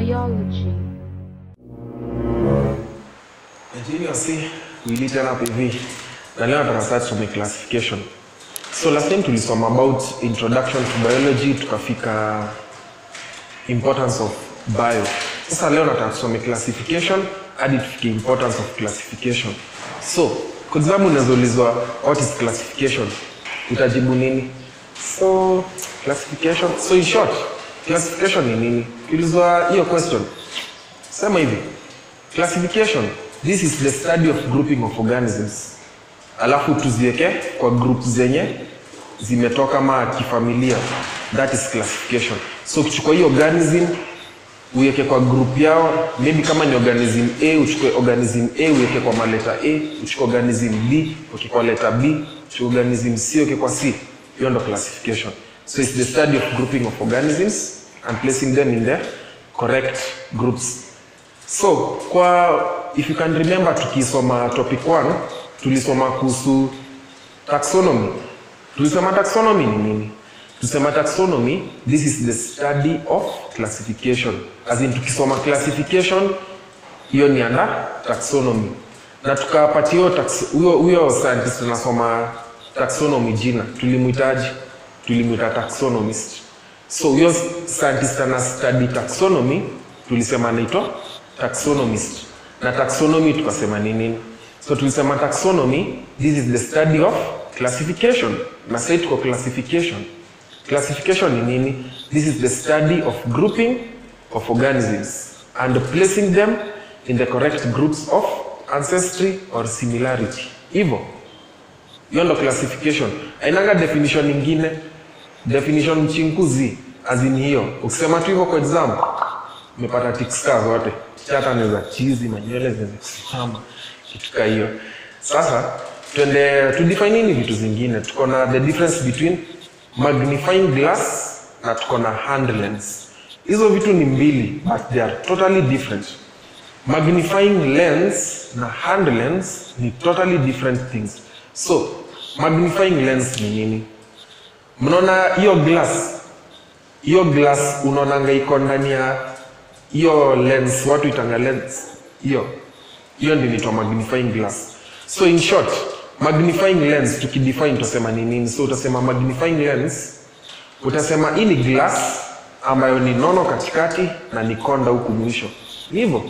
Biology. Continuously, uilitana hapa hivi na leo nataka sasa tusome classification. So last time tulisoma about introduction to biology tukafika importance of bio. Sasa leo nataka tusome classification hadi tufike importance of classification. So, kwa example unaweza ulizwa what is classification? Utajibu nini? So, classification, so in short, classification ni nini? Ukiulizwa hiyo question, sema hivi classification this is the study of grouping of organisms alafu tuziweke kwa group zenye zimetoka ma kifamilia that is classification so ukichukua hii organism uweke kwa group yao maybe kama ni organism a uchukue organism a uweke kwa maleta a uchukue organism b uweke kwa leta b uchukue organism c uweke kwa c hiyo ndo classification so it's the study of grouping of organisms and placing them in the correct groups So, kwa if you can remember tukisoma topic 1 tulisoma kuhusu taxonomy. Tulisema taxonomy ni nini? Tusema taxonomy this is the study of classification. As in tukisoma classification hiyo ni under taxonomy. Na tukapatia huyo tax- huyo huyo scientist anasoma taxonomy jina. Tulimuitaje? Tulimuita taxonomist. So huyo scientist ana study taxonomy tulisema anaitwa taxonomist na taxonomy tukasema ni nini so tulisema taxonomy this is the study of classification na sasa tuko classification classification ni nini this is the study of grouping of organisms and placing them in the correct groups of ancestry or similarity hivyo hiyo ndo classification ainanga definition ingine definition mchinkuzi azin hiyo ukisema tu hivyo kwa example umepata tikska zote chata za chizi manywele zimesimama kitu ka hiyo sasa twende tudefine nini vitu zingine tuko na the difference between magnifying glass na tuko na hand lens hizo vitu ni mbili but they are totally different magnifying lens na hand lens ni totally different things so magnifying lens ni nini mnaona hiyo glass hiyo glass unaonanga iko ndani ya hiyo lens watu itanga lens hiyo hiyo ndio inaitwa magnifying glass so in short magnifying lens tukidefine tutasema ni nini so utasema magnifying lens utasema hii ni glass ambayo ni nono katikati na ni konda huku mwisho Ni hivyo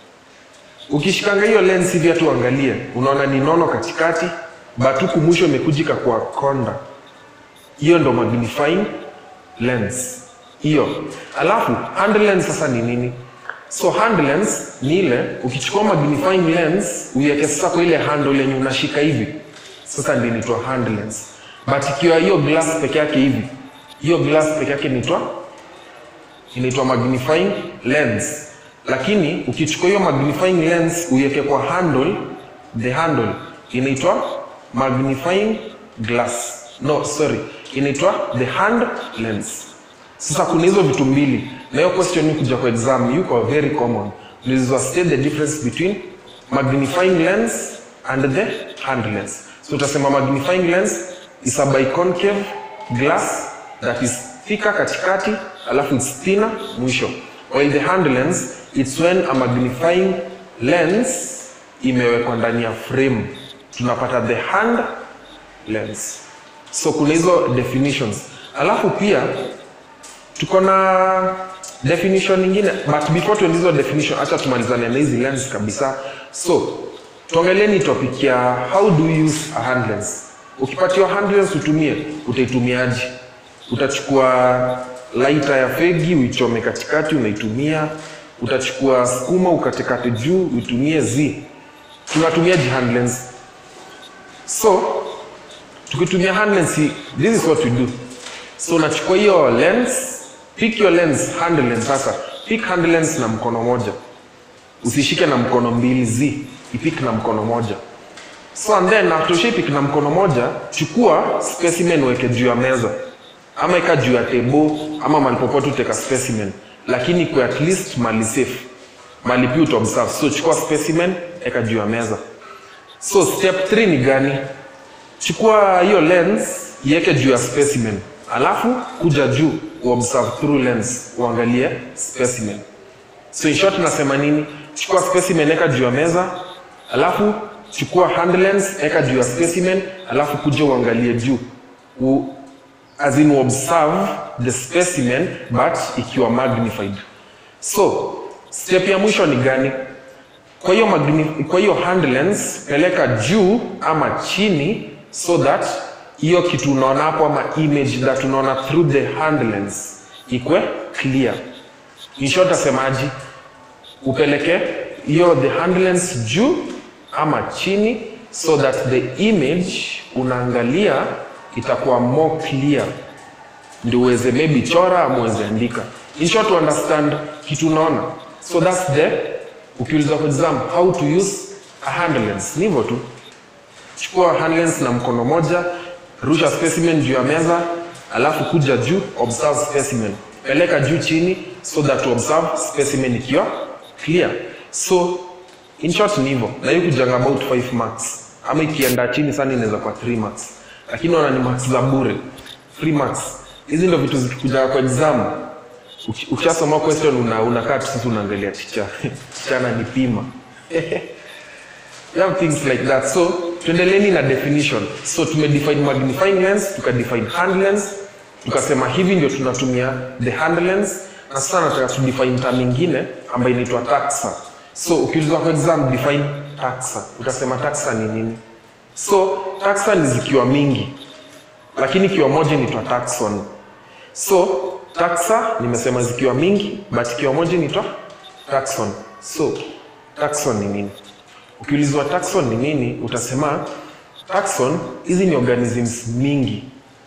ukishikanga hiyo lens hivi hatu angalie unaona ni nono katikati but huku mwisho imekujika kwa konda hiyo ndo magnifying lens hiyo alafu hand lens sasa ni nini so hand lens ni ile ukichukua magnifying lens uiweke sasa kwa ile handle yenye unashika hivi sasa ndio inaitwa hand lens but ikiwa hiyo glass peke yake hivi hiyo glass peke yake inaitwa inaitwa magnifying lens lakini ukichukua hiyo magnifying lens uiweke kwa handle the handle inaitwa magnifying glass no sorry inaitwa the hand lens sasa kuna hizo vitu mbili na hiyo question ni kuja kwa exam yuko very common ulizwa state the difference between magnifying lens and the hand lens so utasema magnifying lens is a biconcave glass that is thicker katikati alafu it's thinner mwisho while the hand lens it's when a magnifying lens imewekwa ndani ya frame tunapata the hand lens so kuna hizo definitions alafu pia tuko na definition nyingine but before tuende hizo definition acha tumalizane na hizi lens kabisa so tuangalieni topic ya how do you use a hand lens ukipatiwa hand lens utumie utaitumiaje utachukua laita ya fegi uichome katikati unaitumia utachukua skuma ukatekate juu uitumie z tunatumiaje hand lens so tukitumia hand lens this is what we do so unachukua hiyo lens pick your lens hand lens sasa pick hand lens na mkono moja usishike na mkono mbili z ipik na mkono moja so and then after ushaipik na mkono moja chukua specimen weke juu ya meza ama ika juu ya tebo ama mali popote uteka specimen lakini kwa at least mali safe mali pia utaobserve so chukua specimen eka juu ya meza so step 3 ni gani chukua hiyo lens iweke juu ya specimen alafu kuja juu uobserve through lens uangalie specimen so in short nasema nini chukua specimen eka juu ya meza alafu chukua hand lens eka juu ya specimen alafu kuja uangalie juu U, as in observe the specimen but ikiwa magnified so step ya mwisho ni gani kwa hiyo magni- kwa hiyo hand lens peleka juu ama chini so that hiyo kitu unaona hapo ama image that unaona through the hand lens ikwe clear in short asemaji upeleke hiyo the hand lens juu ama chini so that the image unaangalia itakuwa more clear ndio uweze maybe chora ama uweze andika in short to understand kitu unaona so that's the ukiulizwa kwa exam how to use a hand lens ni hivyo tu chukua hand lens na mkono moja rusha specimen juu ya meza alafu kuja juu observe specimen peleka juu chini so that to observe specimen ikiwa clear so in short ni hivyo na hiyo kujanga about 5 marks ama ikienda chini sana inaweza kwa 3 marks lakini ona ni marks za bure 3 marks hizi ndio vitu zikikuja kwa exam Uki- ukishasoma question una unakaa tu sasa unaangalia ticha ticha ananipima you have things like that so tuendeleni na definition so tumedefine magnifying lens tukadefine hand lens tukasema hivi ndio tunatumia the hand lens na sasa nataka tudefine term ingine ambayo inaitwa taxa so ukiulizwa kwa exam define taxa utasema taxa ni nini so taxa ni zikiwa mingi lakini ikiwa moja inaitwa taxon so taxa nimesema zikiwa mingi but ikiwa moja inaitwa taxon so taxon ni nini ukiulizwa taxon ni nini utasema taxon hizi ni organisms mingi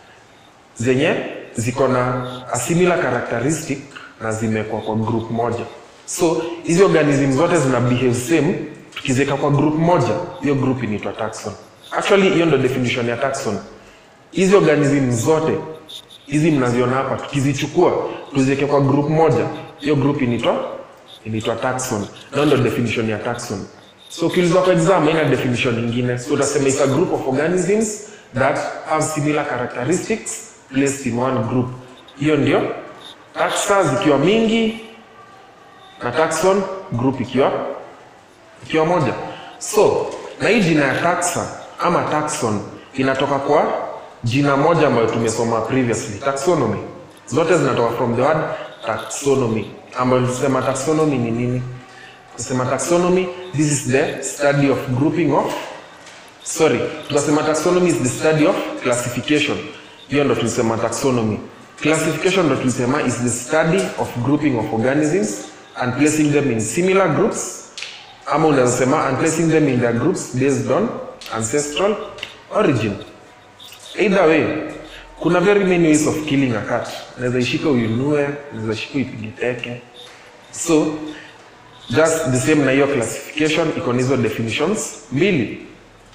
zenye ziko na a similar characteristic na zimekwa kwa group moja so hizi organism zote zina behave same tukiziweka kwa group moja hiyo group inaitwa taxon actually hiyo ndo definition ya taxon hizi organism zote hizi mnaziona hapa tukizichukua tuziweke kwa group moja hiyo group inaitwa inaitwa taxon na ndo definition ya taxon so ukiulizwa kwa exam haina definition nyingine so utasema it's a group of organisms that have similar characteristics placed in one group hiyo ndio taxa zikiwa mingi na taxon group ikiwa ikiwa moja so na hii jina ya taxa ama taxon inatoka kwa jina moja ambayo tumesoma previously taxonomy zote zinatoka from the word taxonomy ambayo tulisema taxonomy ni nini kusema taxonomy this is the study of grouping of sorry tukasema taxonomy is the study of classification hiyo ndo tulisema taxonomy classification ndo tulisema is the study of grouping of organisms and placing them in similar groups ama unaweza sema and placing them in their groups based on ancestral origin either way kuna very many ways of killing a cat unaweza ishika uinue unaweza ishika uipige teke so just the same na hiyo classification iko na hizo definitions mbili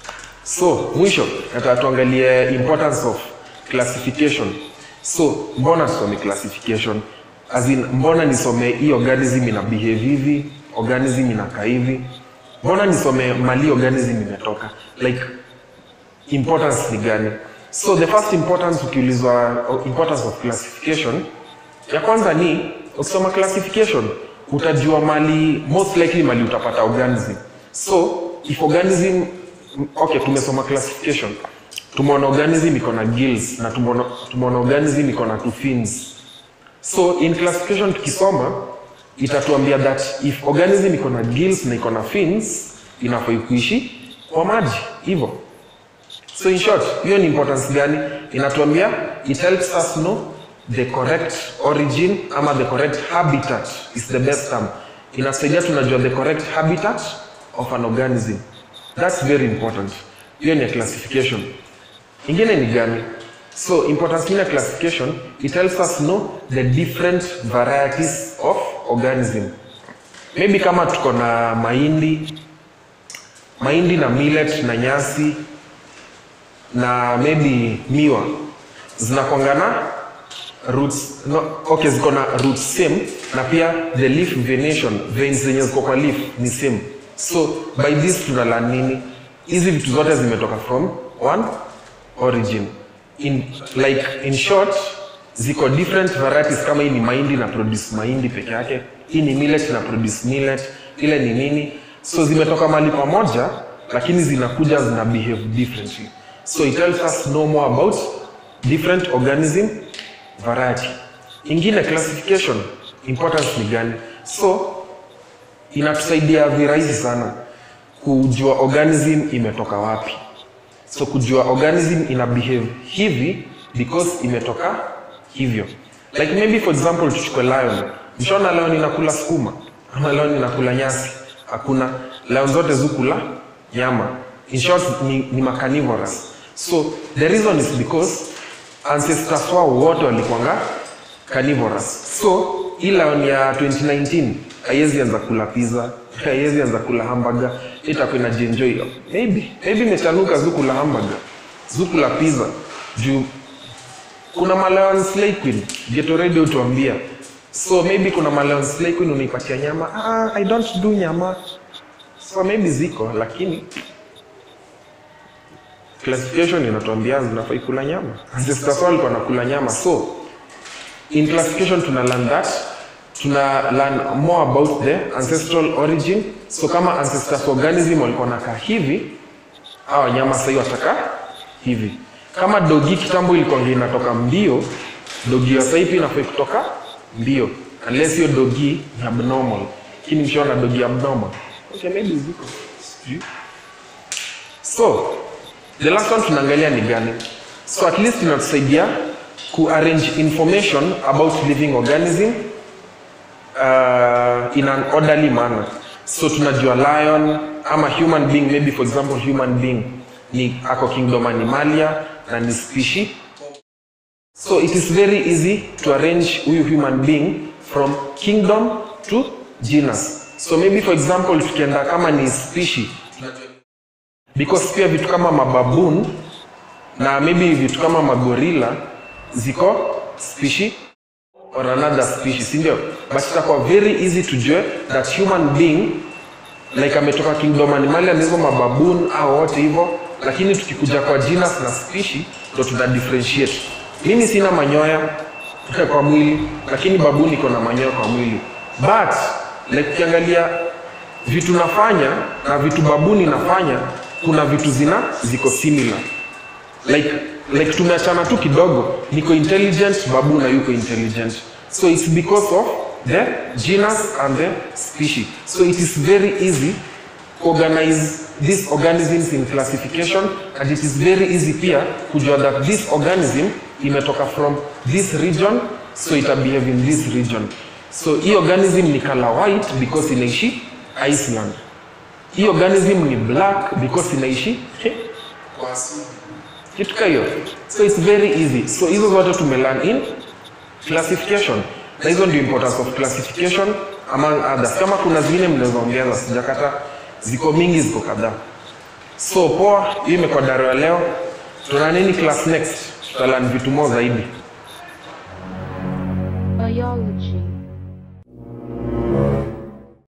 so mwisho nataka tuangalie importance of classification so mbona tusome classification as in mbona nisome hii organism ina behave hivi organism inakaa hivi mbona nisome mali organism imetoka like importance ni gani so the first importance ukiulizwa uh, importance of classification ya kwanza ni ukisoma classification utajua mali most likely mali utapata organism so if organism okay tumesoma classification tumeona organism iko na gills na tumeona tumeona organism iko na two fins so in classification tukisoma itatuambia that if organism iko na gills na iko na fins inafai kuishi kwa maji hivyo so in short hiyo ni importance gani inatuambia it helps us know the correct origin ama the correct habitat is the best term inasaidia tunajua the correct habitat of an organism that's very important hiyo ni ya classification ingine ni gani so importance ingine ya classification it helps us know the different varieties of organism maybe kama tuko na mahindi mahindi na millet na nyasi na maybe miwa zinakwangana roots no, okay ziko na roots same na pia the leaf venation veins zenye ziko kwa leaf ni same so by this tunala nini hizi vitu zote zimetoka from one origin in like in short ziko different varieties kama hii ni mahindi na produce mahindi peke yake hii ni millet na produce millet ile ni nini so zimetoka mahali pamoja lakini zinakuja zina behave differently so it tells us know more about different organism variety ingine classification importance ni gani so inatusaidia virahisi sana kujua organism imetoka wapi so kujua organism ina behave hivi because imetoka hivyo like maybe for example tuchukue lion mshaona lion inakula sukuma ama lion inakula nyasi hakuna lion zote zukula nyama in short ni, ni macarnivorous so the reason is because ancestors wao wote walikuanga carnivorous so hii lion ya 2019 haiwezi anza kula pizza haiwezi anza kula hamburger itakuwa inajienjoy maybe maybe imetanuka zukula hamburger zukula pizza juu kuna maleon slay queen get already utuambia so maybe kuna maleon slay queen unaipatia nyama ah, i don't do nyama so maybe ziko lakini classification inatuambia zinafai kula nyama ancestors wao walikuwa nakula nyama so in classification tuna learn that tuna learn more about the ancestral origin so kama ancestors organism walikuwa nakaa hivi au wanyama sahii wataka hivi kama dogi kitambo ilikuwa inatoka mbio dogi ya sahii pia inafai kutoka mbio unless hiyo dogi ni abnormal lakini mshaona dogi abnormal okay, maybe ziko sijui so the last one tunaangalia ni gani so at least inatusaidia kuarrange information about living organism uh, in an orderly manner so tunajua lion ama human being maybe for example human being ni ako kingdom animalia na ni species so it is very easy to arrange huyu human being from kingdom to genus so maybe for example tukienda kama ni species because pia vitu kama mababoon na maybe vitu kama magorilla ziko species or another species sindio but itakuwa very easy tujue that human being like ametoka kingdom animalia na hizo mababoon au wote hivyo lakini tukikuja kwa genus na species ndo tuna differentiate mimi sina manyoya kwa mwili lakini baboon iko na manyoya kwa mwili but like ukiangalia vitu nafanya na vitu babuni nafanya kuna vitu zina ziko similar like like tumeachana tu kidogo niko intelligent babu na yuko intelligent so it's because of the genus and the species so it is very easy organize these organisms in classification and it is very easy pia kujua that this organism imetoka from this region so ita behave in this region so hii organism ni color white because inaishi iceland hii organism ni black because inaishi kwa asili kitu ka hiyo so it's very easy so hizo zote tumelearn in classification na hizo ndio importance of classification among others kama kuna zingine mnaweza ongeza sijakata ziko mingi ziko kadhaa so poa hiyo imekuwa daro ya leo tuna nini class next tutalan vitu more zaidi Biology.